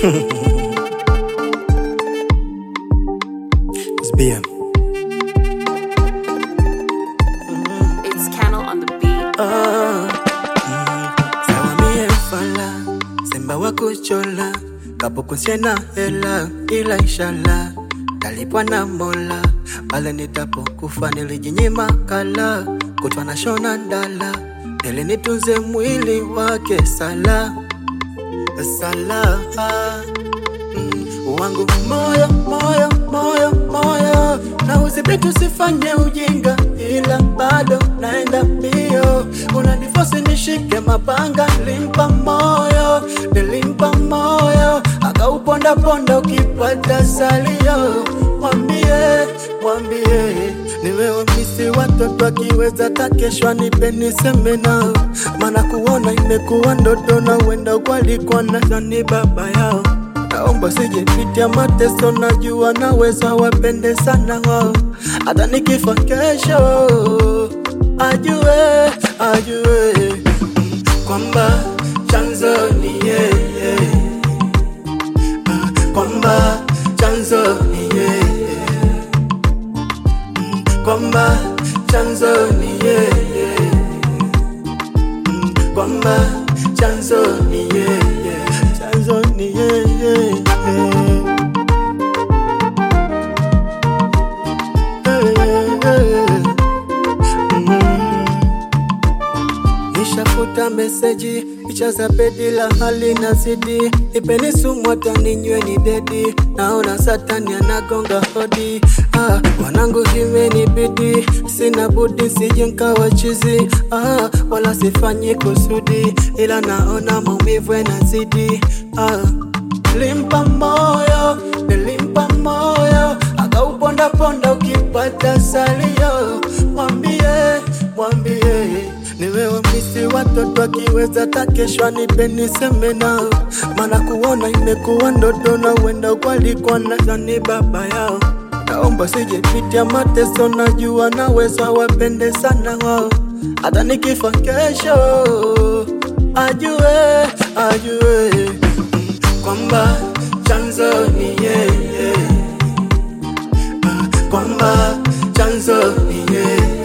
It's BM. It's Cannel on the beat. Sawa mie fala Simba wa kuchola Kapukusie na hela ila inshallah Talipwa na mola Pale nitapokufa nilijinyima kala Kutwa na shona ndala Ili nitunze mwili wake sala Sala mm, wangu moyo moyo moyo moyo na udhibiti usifanye ujinga ila bado naenda mbio unanifosi nishike mapanga limpa moyo nilimpa moyo akaupondaponda ukipata salio mwambie mwambie nimewamisi watoto akiweza takeshwa nipe niseme nao maana kuona imekuwa ndoto na wenda walikuwa na ni baba yao naomba sijepitia mateso, najua naweza wapende sana wao, hata nikifa kesho ajue ajue mm, kwamba chanzo ni yeye mm, kwamba chanzo ni yeye mm, kwamba chanzo ni yeye mm, kwamba chanzo ni yeye chanzo ni yeye Nishafuta meseji picha za bedi la hali na zidi ipeni sumu hata ninywe ni dedi naona satani anagonga hodi ah, wanangu imenibidi sina budi sije nkawa chizi ah, wala sifanyi kusudi ila naona maumivu yanazidi ah, limpa moyo nilimpa moyo akaupondaponda ukipata salio mwambie mwambie nimewamisi watoto akiweza takeshwa nipe niseme nao maana kuona imekuwa ndoto na wenda walikuwa nadhani baba yao naomba sijepitia mateso najua naweza wapende sana wao hata nikifa kesho ajue ajue mm, kwamba chanzo ni yeye Ah, kwamba chanzo ni yeye